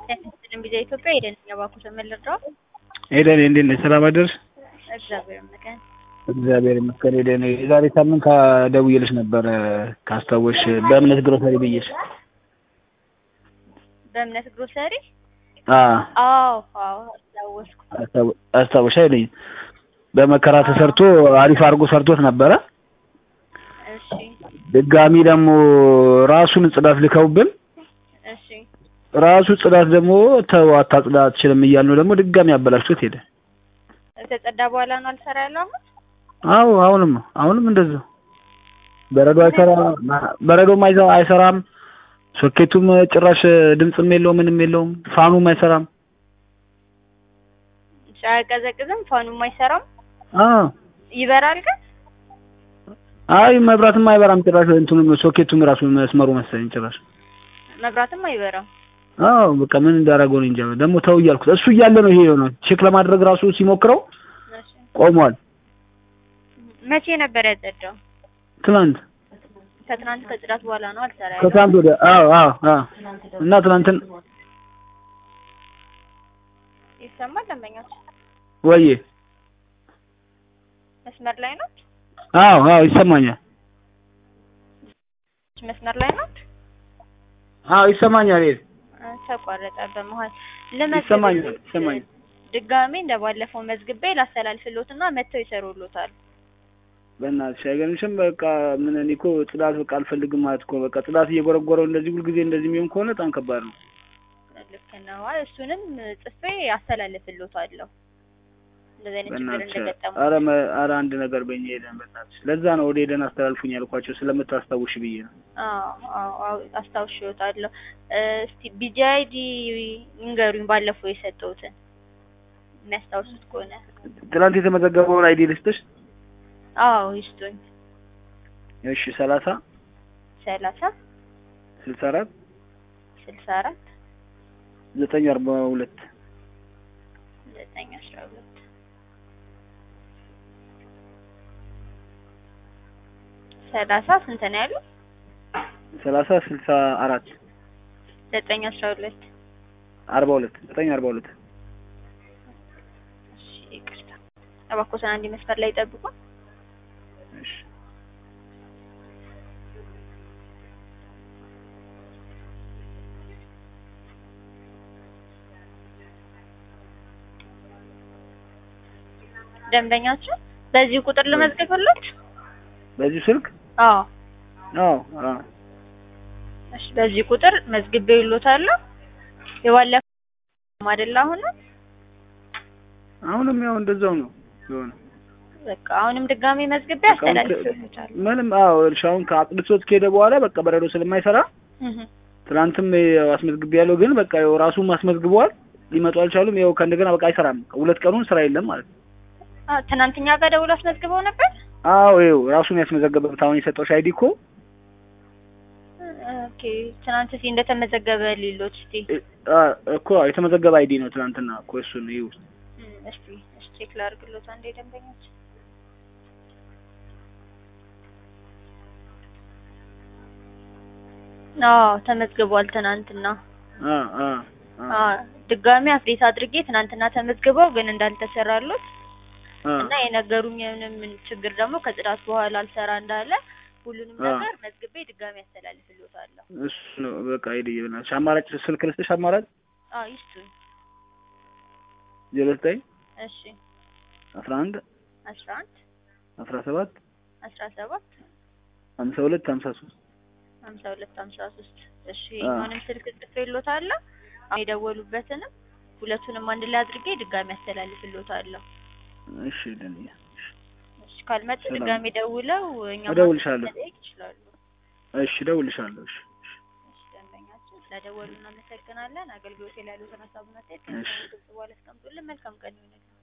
ጤናስጥልን ቢዛ ኢትዮጵያ ሄደን እባክዎ ተመልሰዋል። ሄደን እንዴት ነሽ? ሰላም አደርሽ? እግዚአብሔር ይመስገን። እግዚአብሔር ይመስገን። ሄደን የዛሬ ሳምንት ደውዬልሽ ነበር ካስታወሽ፣ በእምነት ግሮሰሪ ብዬሽ። በእምነት ግሮሰሪ? አዎ አዎ አዎ አስታወስኩ። አስታወሽ አይለኝ በመከራ ተሰርቶ አሪፍ አድርጎ ሰርቶት ነበረ። እሺ ድጋሚ ደግሞ ራሱን ጽዳት ልከውብን እሺ ራሱ ጽዳት ደግሞ ተው አታጽዳ አትችልም እያልነው ደግሞ ድጋሚ አበላሽቶት ሄደ። ከተጸዳ በኋላ ነው አልሰራ ያለው አሁን? አዎ አሁንም አሁንም እንደዛው በረዶ አይሰራም፣ በረዶም አይሰ- አይሰራም። ሶኬቱም ጭራሽ ድምፅም የለውም ምንም የለውም። ፋኑም አይሰራም። አያቀዘቅዝም፣ ፋኑም አይሰራም። አዎ ይበራል ግን አይ መብራትም አይበራም ጭራሽ እንትኑም ሶኬቱም ራሱ መስመሩ መሰለኝ ጭራሽ መብራትም አይበራም። አዎ በቃ ምን እንዳደረገው ነው እንጃ። ደግሞ ተው እያልኩት እሱ እያለ ነው ይሄ የሆነው። ቼክ ለማድረግ ራሱ ሲሞክረው እሺ ቆሟል። መቼ ነበር ያጸዳው? ትናንት ከትናንት ከጽዳት በኋላ ነው አልሰራ ያለው። ከትናንት ወደ አዎ አዎ አዎ እና ትናንትን ይሰማል? ደንበኞች ወዬ መስመር ላይ ነው? አዎ አዎ ይሰማኛል። መስመር ላይ ነው? አዎ ይሰማኛል። ይሄ ተቋረጠ በመሀል ይሰማኛል ልመዝግብ ይሰማኛል። ድጋሜ እንደባለፈው መዝግቤ ላስተላልፍሎትና መጥተው ይሰሩሎታል። በእናትሽ አይገርምሽም? በቃ ምን እኔ እኮ ጽዳት በቃ አልፈልግም ማለት እኮ በቃ ጽዳት እየጎረጎረው እንደዚህ ሁልጊዜ እንደዚህ የሚሆን ከሆነ በጣም ከባድ ነው። ልክ ነው። አይ እሱንም ጽፌ አስተላልፍሎታለሁ እንደዚህ አይነት ችግር በእናትሽ እንደገጠሙ። ኧረ መ- ኧረ አንድ ነገር በእኛ ሄደን በእናትሽ ለዛ ነው ወደ ሄደን አስተላልፉኝ ያልኳቸው ስለምታስታውሽ ብዬ ነው። አዎ አዎ አዎ አስታውሽዎታለሁ። እስቲ ቢጂአይዲ ይንገሩኝ ባለፈው የሰጠሁትን የሚያስታውሱት ከሆነ። ትናንት የተመዘገበውን አይዲ ልስጥሽ? አዎ ይስጡኝ። እሺ ሰላሳ ሰላሳ ስልሳ አራት ስልሳ አራት ዘጠኝ አርባ ሁለት ዘጠኝ አስራ ሁለት ሰላሳ ስንት ነው ያሉ? ሰላሳ ስልሳ አራት ዘጠኝ አስራ ሁለት አርባ ሁለት ዘጠኝ አርባ ሁለት እሺ ይቅርታ። እባክዎትን አንድ መስመር ላይ ጠብቁ። እሺ ደንበኛችን በዚህ ቁጥር ልመዝግብሎት? በዚህ ስልክ አዎ አዎ አዎ እሺ በዚህ ቁጥር መዝግቤ ይሎታለሁ። የባለፈው አይደል አሁን አሁንም ያው እንደዛው ነው የሆነ በቃ አሁንም ድጋሜ መዝግቤ በቃ አሁን አስተላልፍሎታል። ምንም አዎ እርሻውን ከአጥልቶት ከሄደ በኋላ በቃ በረዶ ስለማይሰራ ትናንትም ያው አስመዝግቤ ያለው ግን በቃ ያው ራሱም አስመዝግበዋል። ሊመጡ አልቻሉም። ያው ከእንደገና በቃ አይሰራም። ሁለት ቀኑን ስራ የለም ማለት ነው። ትናንትኛ ጋር ደውሎ አስመዝግበው ነበር። አዎ ይኸው ራሱን ያስመዘገበበት አሁን የሰጠሁሽ አይዲ እኮ ኦኬ ትናንት እስኪ እንደተመዘገበ ሊሎት እስቲ እ- አ እኮ የተመዘገበ አይዲ ነው ትናንትና እኮ እሱን ይኸው እም፣ እስቲ እስቲ ቼክ ላድርግሎት አንዴ ደንበኞች አዎ ተመዝግቧል ትናንትና አ አ አ አዎ ድጋሚ አፕዴት አድርጌ ትናንትና ተመዝግበው ግን እንዳልተሰራሉት አ እና የነገሩኝ ምንም ችግር ደግሞ ከጽዳት በኋላ አልሰራ እንዳለ ሁሉንም አ ነገር መዝግቤ ድጋሚ ያስተላልፍሎታለሁ። እሱ ነው በቃ አይዲ ይብናልሽ። አማራጭ ስልክ ልስጥሽ። አማራጭ አዎ ይስጡኝ። ዜሮ ዘጠኝ እሺ አስራ አንድ አስራ አንድ አስራ ሰባት አስራ ሰባት ሀምሳ ሁለት ሀምሳ ሶስት ሀምሳ ሁለት ሀምሳ ሶስት እሺ አ ይሄኛውንም ስልክ ጽፌልዎታለሁ። አሁን የደወሉበትንም ሁለቱንም አንድ ላይ አድርጌ ድጋሚ ያስተላልፍልዎታለሁ። እሺ ደንያ እሺ ካልመጡ ሰላም ድጋሚ ደውለው እኛ እደውልልሻለሁ። መጠየቅ ይችላሉ። እሺ እደውልልሻለሁ። እሺ እሺ ደንበኛችን ስለደወሉ እናመሰግናለን። አገልግሎት ላይ ያሉትን ሀሳቡን አስተያየት እሺ ከግልጽ በኋላ አስቀምጡልን። መልካም ቀን ይሁንልን።